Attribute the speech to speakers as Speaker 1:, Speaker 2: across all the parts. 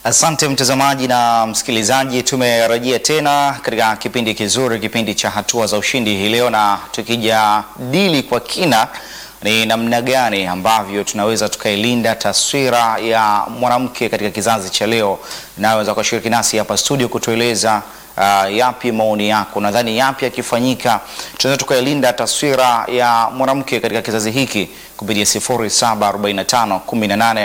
Speaker 1: Asante mtazamaji na msikilizaji, tumerejea tena katika kipindi kizuri, kipindi cha hatua za ushindi hii leo, na tukijadili kwa kina ni namna gani ambavyo tunaweza tukailinda taswira ya mwanamke katika kizazi cha leo. Naweza kushiriki nasi hapa studio kutueleza uh, yapi maoni yako, nadhani yapi yakifanyika tunaweza tukailinda taswira ya mwanamke katika kizazi hiki kupitia 0745 18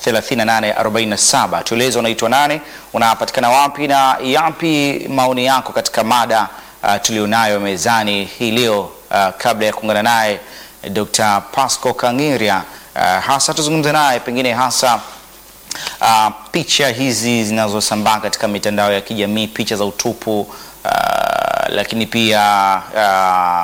Speaker 1: 3847. Tueleze unaitwa nani, unapatikana wapi na yapi maoni yako katika mada uh, tulionayo mezani hii leo uh, kabla ya kuungana naye Dr. Pasco Kang'irya uh, hasa tuzungumze naye pengine hasa uh, picha hizi zinazosambaa katika mitandao ya kijamii, picha za utupu uh, lakini pia uh,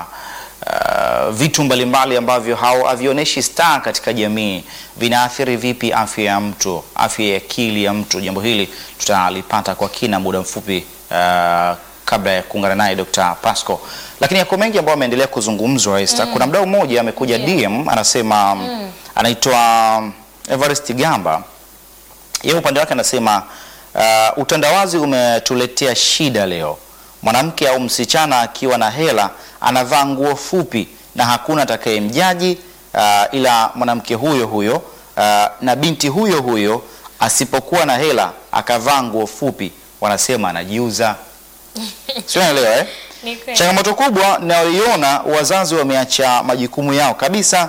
Speaker 1: Uh, vitu mbalimbali ambavyo havionyeshi staa katika jamii vinaathiri vipi afya ya mtu, afya ya akili ya mtu? Jambo hili tutalipata kwa kina muda mfupi uh, kabla ya kuungana naye Dr. Pasco, lakini yako mengi ambayo ameendelea kuzungumzwa Esther. Mm. Kuna mdau mmoja amekuja
Speaker 2: Yeah.
Speaker 1: DM anasema
Speaker 2: Mm.
Speaker 1: anaitwa Everest Gamba, yeye upande wake anasema uh, utandawazi umetuletea shida leo. Mwanamke au msichana akiwa na hela anavaa nguo fupi na hakuna atakayemjaji uh, ila mwanamke huyo huyo uh, na binti huyo huyo asipokuwa na hela akavaa nguo fupi wanasema anajiuza. Sio, unaelewa eh?
Speaker 2: Ni kweli.
Speaker 1: Changamoto kubwa nayoiona, wazazi wameacha majukumu yao kabisa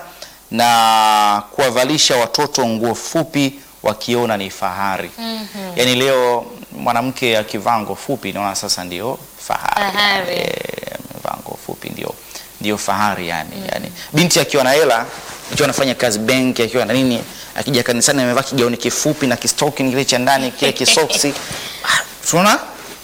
Speaker 1: na kuwavalisha watoto nguo fupi wakiona ni fahari.
Speaker 2: Mhm.
Speaker 1: Yaani leo mwanamke akivaa nguo fupi naona sasa ndio fahari.
Speaker 2: Fahari.
Speaker 1: Eh, amevaa nguo fupi ndio ndio fahari yani. Yani binti akiwa na hela, akiwa anafanya kazi benki, akiwa na nini, akija kanisani amevaa kigauni kifupi na kistoki kile cha ndani kile kisoksi. Ah, Tunaona?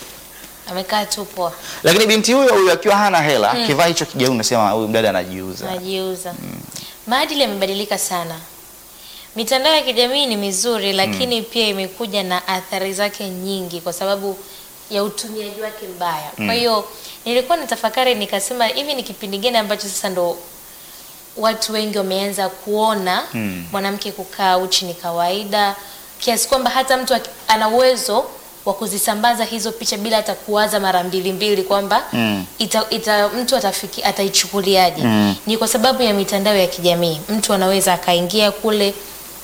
Speaker 2: Amekaa tu poa,
Speaker 1: Lakini binti huyo huyo akiwa hana hela, akivaa hicho kigauni unasema huyu mdada anajiuza.
Speaker 2: anajiuza. Maadili yamebadilika sana. Mitandao ya kijamii ni mizuri, lakini pia imekuja na athari zake nyingi kwa sababu ya utumiaji wake mbaya. Kwa hiyo nilikuwa natafakari nikasema, hivi ni kipindi gani ambacho sasa ndo watu wengi wameanza kuona
Speaker 1: Mm.
Speaker 2: mwanamke kukaa uchi ni kawaida, kiasi kwamba hata mtu aki- ana uwezo wa kuzisambaza hizo picha bila hata kuwaza mara mbili mbili kwamba
Speaker 1: Mm.
Speaker 2: ita, ita, mtu atafiki, ataichukuliaje.
Speaker 1: Mm.
Speaker 2: Ni kwa sababu ya mitandao ya kijamii, mtu anaweza akaingia kule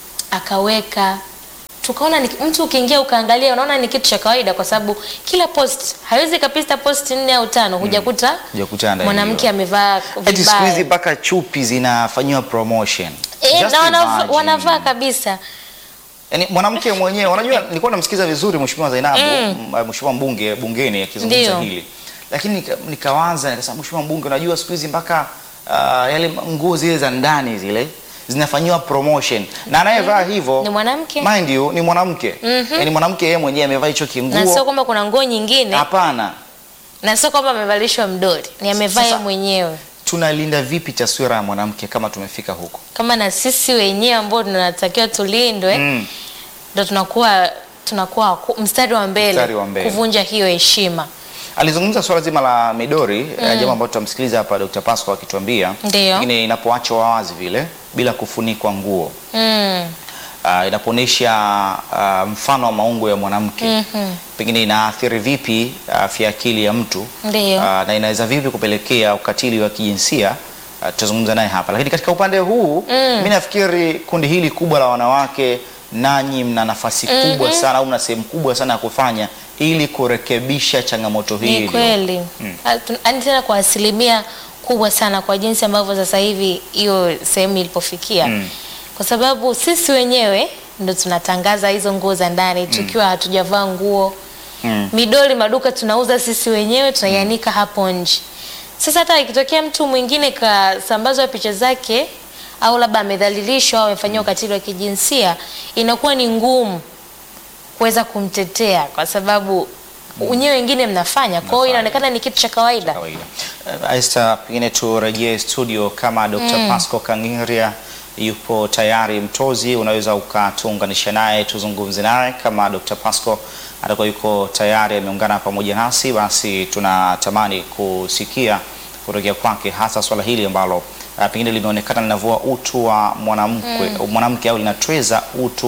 Speaker 2: akaweka tukaona ni, mtu ukiingia ukaangalia unaona ni kitu cha kawaida, kwa sababu kila post hawezi kapista post nne au tano hujakuta
Speaker 1: Hujakutana na
Speaker 2: mwanamke
Speaker 1: hiyo.
Speaker 2: amevaa
Speaker 1: Eti siku hizi
Speaker 2: vibaya
Speaker 1: mpaka chupi zinafanyiwa promotion.
Speaker 2: Eh,
Speaker 1: Just
Speaker 2: na wanava-
Speaker 1: imagine.
Speaker 2: wanavaa kabisa
Speaker 1: Yaani mwanamke mwenyewe unajua nilikuwa namsikiza vizuri Mheshimiwa Zainabu,
Speaker 2: Mm.
Speaker 1: m- Mheshimiwa mbunge bungeni akizungumza
Speaker 2: Ndio.
Speaker 1: hili. Lakini nika, nikawaza nikasema Mheshimiwa mbunge unajua siku hizi mpaka uh, yale nguo zile za ndani zile zinafanyiwa promotion. Na anayevaa hivyo
Speaker 2: ni mwanamke
Speaker 1: mind you ni mwanamke. Yaani mwanamke yeye mwenyewe amevaa hicho
Speaker 2: na sio
Speaker 1: kinguo.
Speaker 2: kwamba kuna nguo nyingine
Speaker 1: Hapana.
Speaker 2: na sio kwamba amevalishwa mdoli, ni amevaa
Speaker 1: Sasa-
Speaker 2: yeye mwenyewe.
Speaker 1: Tunalinda vipi taswira ya mwanamke kama tumefika huko?
Speaker 2: Kama na sisi wenyewe ambao tunatakiwa tulindwe,
Speaker 1: Mm.
Speaker 2: ndo tunakuwa tunakuwa ku- mstari wa mbele,
Speaker 1: Mstari wa mbele.
Speaker 2: kuvunja hiyo heshima.
Speaker 1: Alizungumza swala zima la midori mm. jambo ambalo tutamsikiliza hapa Dr. Pasco akituambia
Speaker 2: Ndio.
Speaker 1: lakini inapoachwa wazi vile bila kufunikwa nguo
Speaker 2: Mm.
Speaker 1: uh, inapoonyesha uh, mfano wa maungo ya mwanamke
Speaker 2: Mhm.
Speaker 1: pengine inaathiri vipi afya ya akili ya mtu
Speaker 2: Ndio.
Speaker 1: uh, na inaweza vipi kupelekea ukatili wa kijinsia uh, tutazungumza naye hapa, lakini katika upande huu
Speaker 2: Mm.
Speaker 1: mi nafikiri kundi hili kubwa la wanawake, nanyi mna nafasi kubwa sana au mna sehemu kubwa sana ya kufanya ili kurekebisha changamoto hii
Speaker 2: Ni
Speaker 1: iliyo-
Speaker 2: kweli yaani tena kwa asilimia kubwa sana kwa jinsi ambavyo sasa hivi hiyo sehemu ilipofikia
Speaker 1: Mm.
Speaker 2: kwa sababu sisi wenyewe ndo tunatangaza hizo nguo za ndani tukiwa hatujavaa nguo
Speaker 1: Mm.
Speaker 2: midoli maduka tunauza sisi wenyewe tunaianika hapo nje sasa hata ikitokea mtu mwingine kasambazwa picha zake au labda amedhalilishwa au amefanyiwa ukatili wa kijinsia inakuwa ni ngumu kuweza kumtetea kwa sababu wenyewe wengine mnafanya kwa hiyo
Speaker 1: Mnafanya.
Speaker 2: inaonekana ni kitu cha kawaida
Speaker 1: kawaida. Uh, Esther, pengine turejee studio kama Dr. Pasco Kang'irya yupo tayari mtozi, unaweza ukatuunganisha naye tuzungumze naye. Kama Dr. Pasco atakuwa yuko tayari ameungana pamoja nasi, basi tunatamani kusikia kutokea kwake hasa swala hili ambalo uh, pengine limeonekana linavua utu wa mwanamke mwanamke au linatweza utu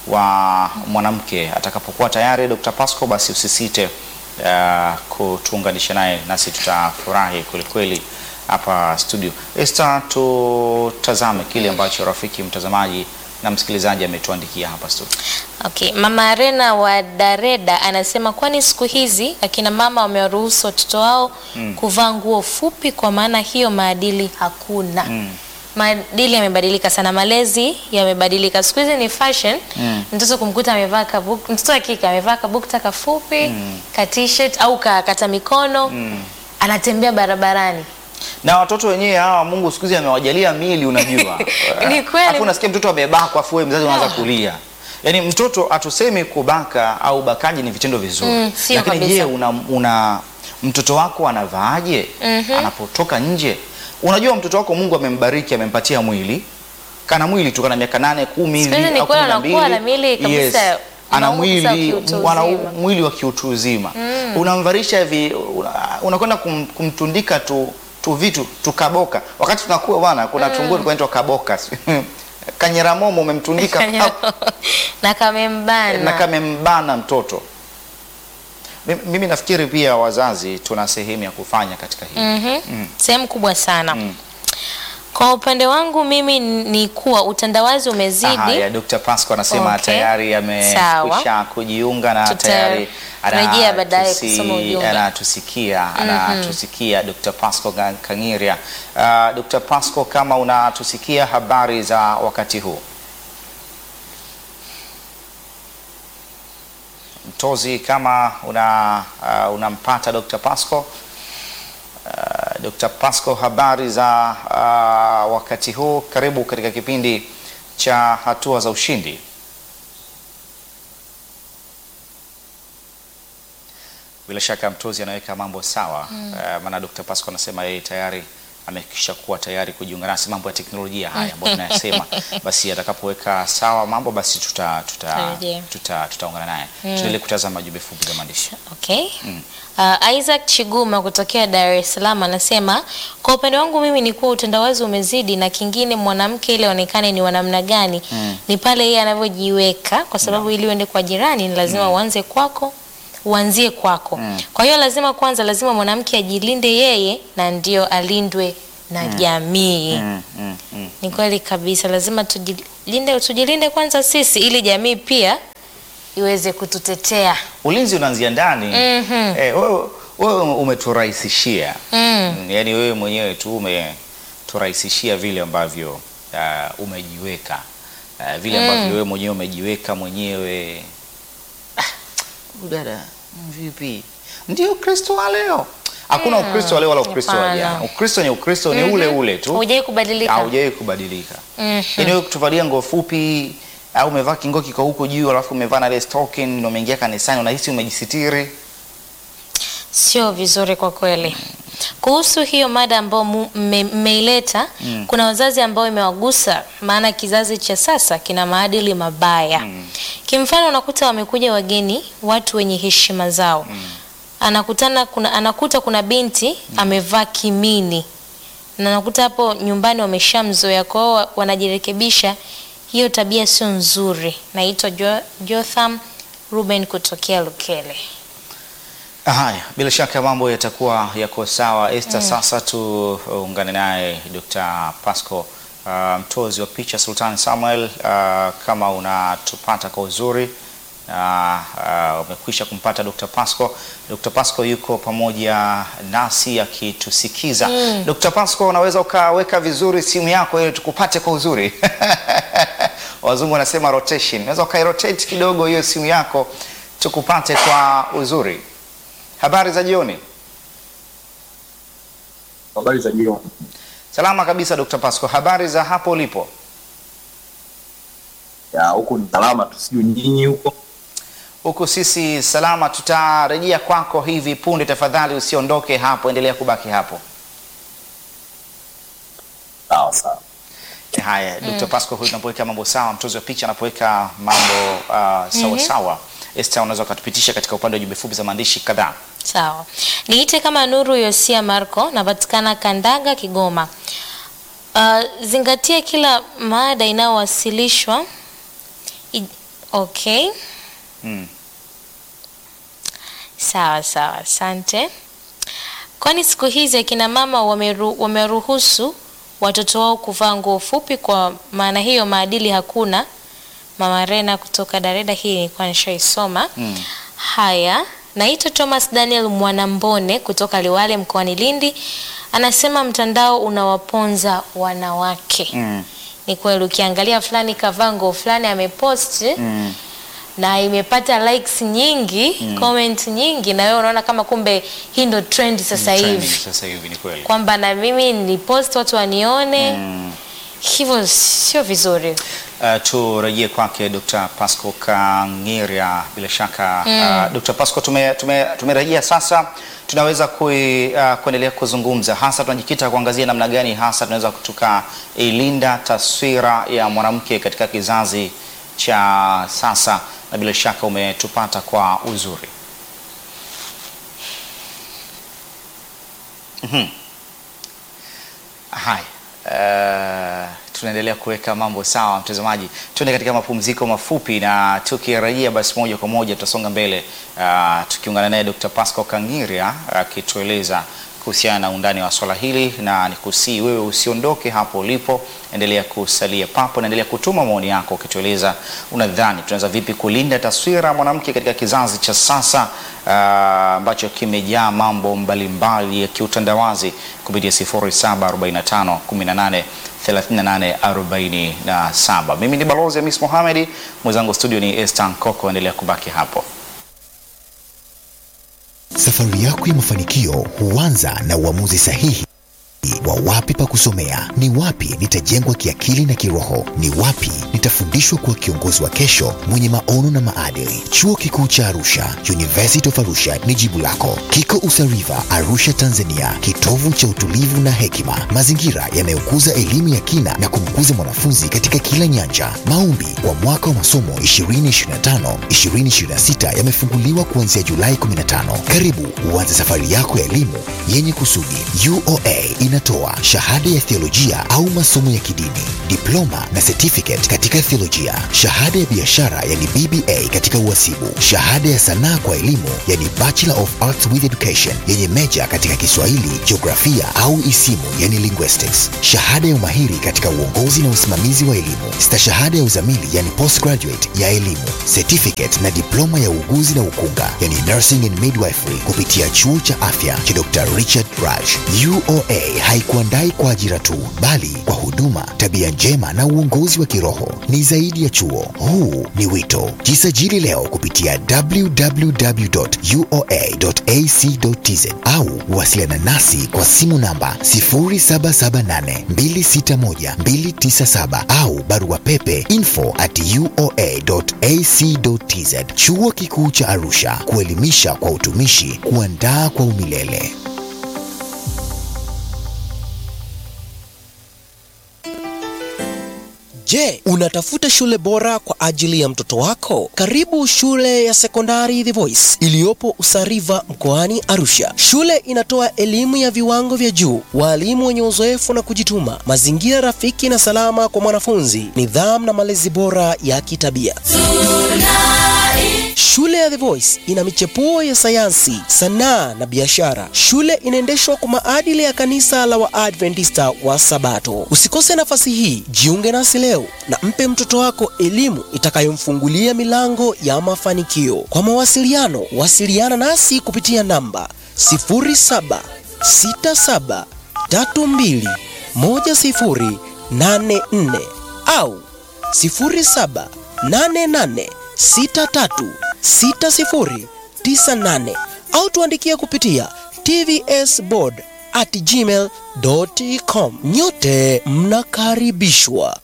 Speaker 1: wa mwanamke. Atakapokuwa tayari Dr. Pasco, basi usisite uh, kutuunganisha naye nasi tutafurahi kwelikweli hapa studio. Esther, tutazame kile ambacho rafiki mtazamaji na msikilizaji ametuandikia hapa studio.
Speaker 2: Okay, Mama Arena wa Dareda anasema kwani siku hizi akina mama wamewaruhusu watoto wao kuvaa nguo fupi kwa maana hiyo maadili hakuna.
Speaker 1: Mm.
Speaker 2: Maadili yamebadilika sana, malezi yamebadilika. Siku hizi ni fashion. Mtoto kumkuta amevaa kabuk, mtoto wa kike amevaa kabukta kafupi, ka t-shirt au ka kata mikono, anatembea barabarani.
Speaker 1: na watoto wenyewe hawa Mungu siku hizi amewajalia mili, unajua
Speaker 2: Ni kweli.
Speaker 1: Alafu unasikia mtoto amebakwa, afu wewe mzazi unaanza kulia. Yaani mtoto hatusemi kubaka au ubakaji ni vitendo vizuri,
Speaker 2: Mm, sio
Speaker 1: lakini
Speaker 2: kabisa.
Speaker 1: je, una, una mtoto wako anavaaje anapotoka nje? Unajua mtoto wako Mungu amembariki, amempatia mwili kana mwili tu kana miaka nane kumi
Speaker 2: Siku hizi
Speaker 1: hivi
Speaker 2: ni
Speaker 1: au
Speaker 2: kweli
Speaker 1: kumi na
Speaker 2: anakuwa
Speaker 1: mbili.
Speaker 2: na mwili kabisa,
Speaker 1: ana
Speaker 2: unauza
Speaker 1: mwili
Speaker 2: kiutu
Speaker 1: ana
Speaker 2: uzima.
Speaker 1: mwili wa kiutu uzima unamvarisha hivi una- unakwenda kum, kumtundika tu, tu vitu tukaboka wakati tunakuwa bwana kuna mm. tunguo tunaitwa kaboka kanyeramomo umemtundika pap,
Speaker 2: na kamembana.
Speaker 1: na kamembana mtoto Mimi- mimi nafikiri pia wazazi tuna sehemu ya kufanya katika hili
Speaker 2: Mhm. Sehemu kubwa sana.
Speaker 1: Mm.
Speaker 2: Kwa upande wangu mimi ni kuwa utandawazi umezidi.
Speaker 1: Haya, Dr. Pasco anasema
Speaker 2: Okay.
Speaker 1: tayari
Speaker 2: Sawa.
Speaker 1: amekwisha kujiunga na
Speaker 2: Tuta-
Speaker 1: tayari
Speaker 2: rejea baadaye
Speaker 1: anatusi-
Speaker 2: kusoma ujumbe.
Speaker 1: anatusikia anatusikia Dr. Pasco Ga- Kangiria. Uh, Dr. Pasco, kama unatusikia habari za wakati huu Mtozi, kama una uh, unampata Dr. Pasco uh, Dr. Pasco, habari za uh, wakati huu. Karibu katika kipindi cha hatua za ushindi. Bila shaka Mtozi anaweka mambo sawa mm. uh, maana Dr. Pasco anasema yeye tayari amekisha kuwa tayari kujiunga nasi. Mambo ya teknolojia haya ambayo tunayasema, basi atakapoweka sawa mambo, basi tuta tuta
Speaker 2: Tutarejea.
Speaker 1: tuta tutaungana naye. Tuendelee kutazama jumbe fupi za maandishi.
Speaker 2: Okay. Uh, Isaac Chiguma kutokea Dar es Salaam anasema kwa upande wangu mimi ni kuwa utandawazi umezidi, na kingine mwanamke ili aonekane ni wa namna gani ni pale yeye anavyojiweka, kwa sababu ili uende kwa jirani ni lazima uanze kwako uanzie kwako. Kwa hiyo lazima kwanza, lazima mwanamke ajilinde yeye na ndio alindwe na jamii.
Speaker 1: Mm, mm, mm.
Speaker 2: Ni kweli kabisa, lazima tujilinde, tujilinde kwanza sisi ili jamii pia iweze kututetea.
Speaker 1: Ulinzi unaanzia ndani.
Speaker 2: Mhm.
Speaker 1: Eh, wewe wewe umeturahisishia
Speaker 2: Mm.
Speaker 1: Mm, yaani wewe mwenyewe tu umeturahisishia vile ambavyo uh, umejiweka uh, vile ambavyo wewe mwenyewe umejiweka mwenyewe. Ah, huyu dada mm, vipi? Ndio Ukristo wa leo. Hakuna Ukristo wa leo wala Ukristo wa
Speaker 2: hapana.
Speaker 1: jana. Ukristo ni Ukristo ni ule ule tu.
Speaker 2: Hujai kubadilika.
Speaker 1: Haujawahi kubadilika.
Speaker 2: Mhm.
Speaker 1: Yaani wewe kutuvalia nguo fupi au umevaa kingo kiko huko juu alafu umevaa na ile stocking na umeingia kanisani unahisi umejisitiri.
Speaker 2: Sio vizuri kwa kweli. Kuhusu hiyo mada ambayo mu- mme- mmeileta, kuna wazazi ambao imewagusa, maana kizazi cha sasa kina maadili mabaya. Kimfano, unakuta wamekuja wageni, watu wenye heshima zao, anakutana kuna, anakuta kuna binti amevaa kimini na nakuta hapo nyumbani wameshamzoea, kwa hiyo wanajirekebisha. Hiyo tabia sio nzuri. Naitwa Jo- Jotham Ruben kutokea Lukele.
Speaker 1: Haya, bila shaka mambo yatakuwa yako sawa. Esther, sasa tuungane naye Dr. Pasco uh, mtozi wa picha Sultan Samuel, uh, kama unatupata kwa uzuri na uh, umekwisha kumpata Dr. Pasco. Dr. Pasco yuko pamoja nasi akitusikiza. Dr. Pasco, unaweza ukaweka vizuri simu yako ili tukupate kwa uzuri wazungu wanasema rotation. Unaweza ukairotate kidogo hiyo simu yako tukupate kwa uzuri. Habari za jioni.
Speaker 3: Habari za jioni.
Speaker 1: Salama kabisa Dr. Pasco. Habari za hapo ulipo?
Speaker 3: Ya huku ni salama tu, sijui nyinyi huko.
Speaker 1: Huku sisi salama, tutarejea kwako hivi punde. Tafadhali usiondoke hapo, endelea kubaki hapo.
Speaker 3: Sawa sawa.
Speaker 1: Eh, Haya, Dr. Pasco huyu tunapoweka mambo sawa, mtozi wa picha anapoweka mambo uh, sawa sawa. Esther, unaweza ukatupitisha katika upande wa jumbe fupi za maandishi kadhaa.
Speaker 2: Sawa, niite kama Nuru Yosia Marco, napatikana Kandaga, Kigoma. Uh, zingatia kila mada inayowasilishwa. I- Okay.
Speaker 1: Mm.
Speaker 2: Sawa sawa, asante. Kwani siku hizi akina mama wameru, wameruhusu watoto wao kuvaa nguo fupi, kwa maana hiyo maadili hakuna. Mama Rena kutoka Dareda, hii nilikuwa nishaisoma.
Speaker 1: Mm.
Speaker 2: Haya, naitwa Thomas Daniel Mwanambone kutoka Liwale mkoani Lindi, anasema mtandao unawaponza wanawake.
Speaker 1: Mm.
Speaker 2: Ni kweli, ukiangalia fulani kavaa nguo fulani amepost
Speaker 1: Mm.
Speaker 2: na imepata likes nyingi comment nyingi, na wewe unaona kama kumbe hii ndo trend sasa
Speaker 1: Trending
Speaker 2: hivi,
Speaker 1: Sasa hivi ni kweli.
Speaker 2: kwamba na mimi ni post watu wanione
Speaker 1: Mm.
Speaker 2: hivyo, sio vizuri.
Speaker 1: Uh, turejee kwake Dr. Pasco Kangiria bila shaka uh, Dr. Pasco tume, tume, tumerejea sasa tunaweza kui, uh, kuendelea kuzungumza hasa tunajikita kuangazia namna gani hasa tunaweza tukailinda taswira ya mwanamke katika kizazi cha sasa na bila shaka umetupata kwa uzuri. Mhm. Haya, uh, tunaendelea kuweka mambo sawa, mtazamaji. Tuende katika mapumziko mafupi, na tukirejea basi moja kwa moja tutasonga mbele uh, tukiungana naye Dr. Pasco Kangiria akitueleza kuhusiana na undani wa swala hili, na nikusii wewe usiondoke hapo ulipo, endelea kusalia papo, naendelea kutuma maoni yako ukitueleza unadhani tunaweza vipi kulinda taswira ya mwanamke katika kizazi cha sasa ah, ambacho kimejaa mambo mbalimbali ya kiutandawazi kupitia 0745 18 38 47. Mimi ni balozi Hamis Mohamed, mwenzangu studio ni Esther Nkoko, endelea kubaki hapo.
Speaker 4: Safari yako ya mafanikio huanza na uamuzi sahihi wa wapi pa kusomea, ni wapi nitajengwa kiakili na kiroho, ni wapi nitafundishwa kuwa kiongozi wa kesho mwenye maono na maadili. Chuo Kikuu cha Arusha, University of Arusha ni jibu lako. Kiko Usariva, Arusha, Tanzania, kitovu cha utulivu na hekima, mazingira yanayokuza elimu ya kina na kumkuza mwanafunzi katika kila nyanja. Maombi kwa mwaka wa masomo 2025 2026 yamefunguliwa kuanzia Julai 15. Karibu uanze safari yako ya elimu yenye kusudi. UoA inatoa shahada ya theolojia au masomo ya kidini, diploma na certificate katika theolojia, shahada ya biashara yani BBA katika uhasibu, shahada ya sanaa kwa elimu yani Bachelor of Arts with Education yenye meja katika Kiswahili, jiografia au isimu yani linguistics, shahada ya umahiri katika uongozi na usimamizi wa elimu, stashahada ya uzamili yani postgraduate ya elimu, certificate na diploma ya uuguzi na ukunga yani nursing and midwifery kupitia chuo cha afya cha Dr. Richard Raj. UoA haikuandai kwa ajira tu, bali kwa huduma, tabia njema na uongozi wa kiroho. Ni zaidi ya chuo, huu ni wito. Jisajili leo kupitia www.uoa.ac.tz au wasiliana nasi kwa simu namba 0778261297 au barua pepe info at uoa.ac.tz. Chuo Kikuu cha Arusha, kuelimisha kwa utumishi, kuandaa kwa umilele.
Speaker 5: Je, unatafuta shule bora kwa ajili ya mtoto wako? Karibu shule ya sekondari The Voice iliyopo Usariva mkoani Arusha. Shule inatoa elimu ya viwango vya juu, walimu wenye uzoefu na kujituma, mazingira rafiki na salama kwa mwanafunzi, nidhamu na malezi bora ya kitabia. Shule ya The Voice ina michepuo ya sayansi, sanaa na biashara. Shule inaendeshwa kwa maadili ya kanisa la Waadventista wa Sabato. Usikose nafasi hii, jiunge nasi leo na mpe mtoto wako elimu itakayomfungulia milango ya mafanikio. Kwa mawasiliano, wasiliana nasi kupitia namba 0767321084 au 0788636098 au tuandikia kupitia tvsboard at gmail.com. Nyote mnakaribishwa.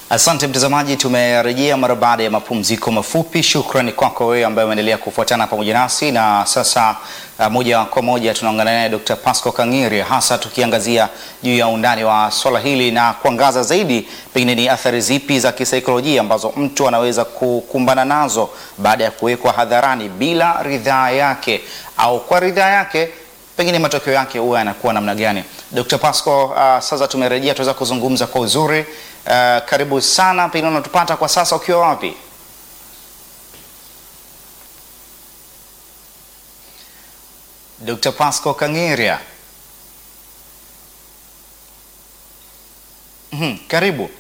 Speaker 1: Asante mtazamaji, tumerejea mara baada ya mapumziko mafupi. Shukrani kwako wewe ambaye umeendelea kufuatana pamoja nasi, na sasa uh, moja kwa moja tunaungana naye Dr. Pasco Kangiri, hasa tukiangazia juu ya undani wa swala hili na kuangaza zaidi pengine ni athari zipi za kisaikolojia ambazo mtu anaweza kukumbana nazo baada ya kuwekwa hadharani bila ridhaa yake au kwa ridhaa yake pengine matokeo yake huwa yanakuwa namna gani? Dr. Pasco, uh, sasa tumerejea, tuweza kuzungumza kwa uzuri. Uh, karibu sana, pengine unatupata kwa sasa ukiwa wapi? Dr. Pasco Kangiria. Mhm, karibu.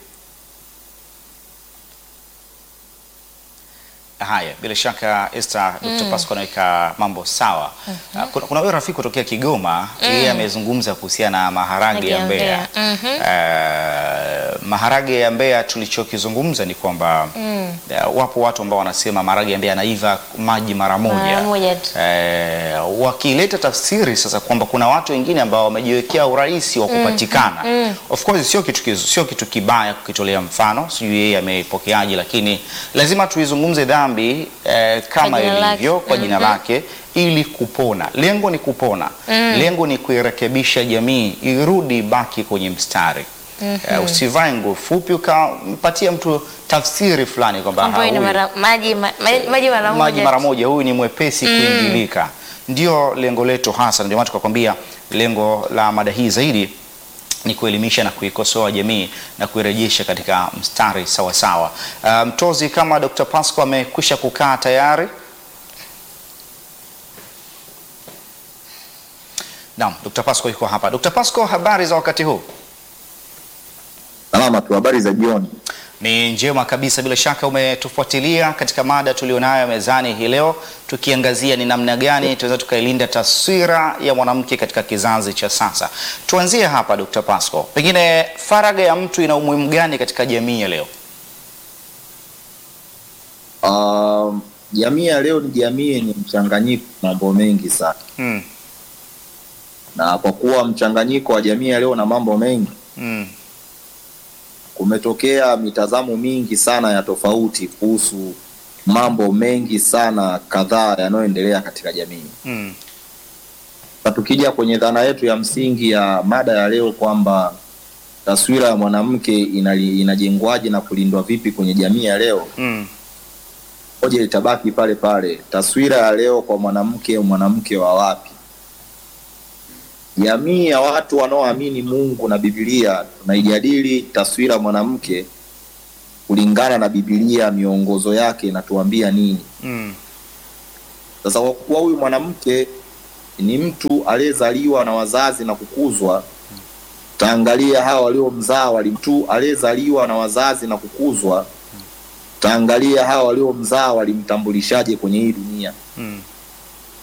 Speaker 1: Haya, bila shaka Esther, Dr. Pasco anaweka mambo sawa. Uh, kuna, kuna huyo rafiki kutokea Kigoma yeye amezungumza kuhusiana na maharage ya
Speaker 2: Maharage ya
Speaker 1: Mbeya.
Speaker 2: Mbeya.
Speaker 1: Uh, maharage ya Mbeya tulichokizungumza ni kwamba uh, wapo watu ambao wanasema maharage ya Mbeya yanaiva maji mara moja.
Speaker 2: Mara moja tu.
Speaker 1: Eh, wakileta tafsiri sasa kwamba kuna watu wengine ambao wamejiwekea urahisi wa kupatikana. Of course sio kitu kizu, sio kitu kibaya kukitolea mfano, sijui yeye ameipokeaje, lakini lazima tuizungumze dhambi eh, kama
Speaker 2: Kwa jina
Speaker 1: ilivyo
Speaker 2: lake.
Speaker 1: kwa jina lake ili kupona. Lengo ni kupona, lengo ni kuirekebisha jamii irudi baki kwenye mstari. Eh, usivae nguo fupi ukampatia mtu tafsiri fulani kwamba
Speaker 2: Ambayo ina
Speaker 1: "Ah, huyu-
Speaker 2: mara- maji ma- ma- maji mara
Speaker 1: maji
Speaker 2: moja
Speaker 1: mara
Speaker 2: tu.
Speaker 1: moja, huyu ni mwepesi kuingilika. Ndio lengo letu hasa, ndio maana tukakwambia lengo la mada hii zaidi ni kuelimisha na kuikosoa jamii na kuirejesha katika mstari sawa sawa. Uh, mtozi kama Dr. Pasco amekwisha kukaa tayari. Naam, Dr. Pasco yuko hapa. Dr. Pasco, habari za wakati huu?
Speaker 3: Salama tu, habari za jioni.
Speaker 1: Ni njema kabisa, bila shaka umetufuatilia katika mada tulionayo mezani hii leo, tukiangazia ni namna gani tunaweza tukailinda taswira ya mwanamke katika kizazi cha sasa. Tuanzie hapa, Dr. Pasco, pengine faragha ya mtu ina umuhimu gani katika jamii ya leo?
Speaker 3: Um, jamii ya leo ni jamii yenye mchanganyiko mambo mengi sana,
Speaker 1: Mm,
Speaker 3: na kwa kuwa mchanganyiko wa jamii ya leo na mambo mengi,
Speaker 1: mm,
Speaker 3: kumetokea mitazamo mingi sana ya tofauti kuhusu mambo mengi sana kadhaa yanayoendelea katika jamii.
Speaker 1: mm,
Speaker 3: Na tukija kwenye dhana yetu ya msingi ya mada ya leo kwamba taswira ya mwanamke inali- inajengwaje na kulindwa vipi kwenye jamii ya leo,
Speaker 1: mm,
Speaker 3: moja litabaki pale pale. Taswira ya leo kwa mwanamke, mwanamke wa wapi? Jamii ya watu wanaoamini Mungu na Biblia tunaijadili taswira ya mwanamke kulingana na Biblia, miongozo yake inatuambia nini.
Speaker 1: mm,
Speaker 3: Sasa kwa kuwa huyu mwanamke ni mtu aliyezaliwa na wazazi na kukuzwa, taangalia hawa waliomzaa wali mtu aliyezaliwa na wazazi na kukuzwa, taangalia hawa waliomzaa walimtambulishaje kwenye hii dunia.
Speaker 1: mm,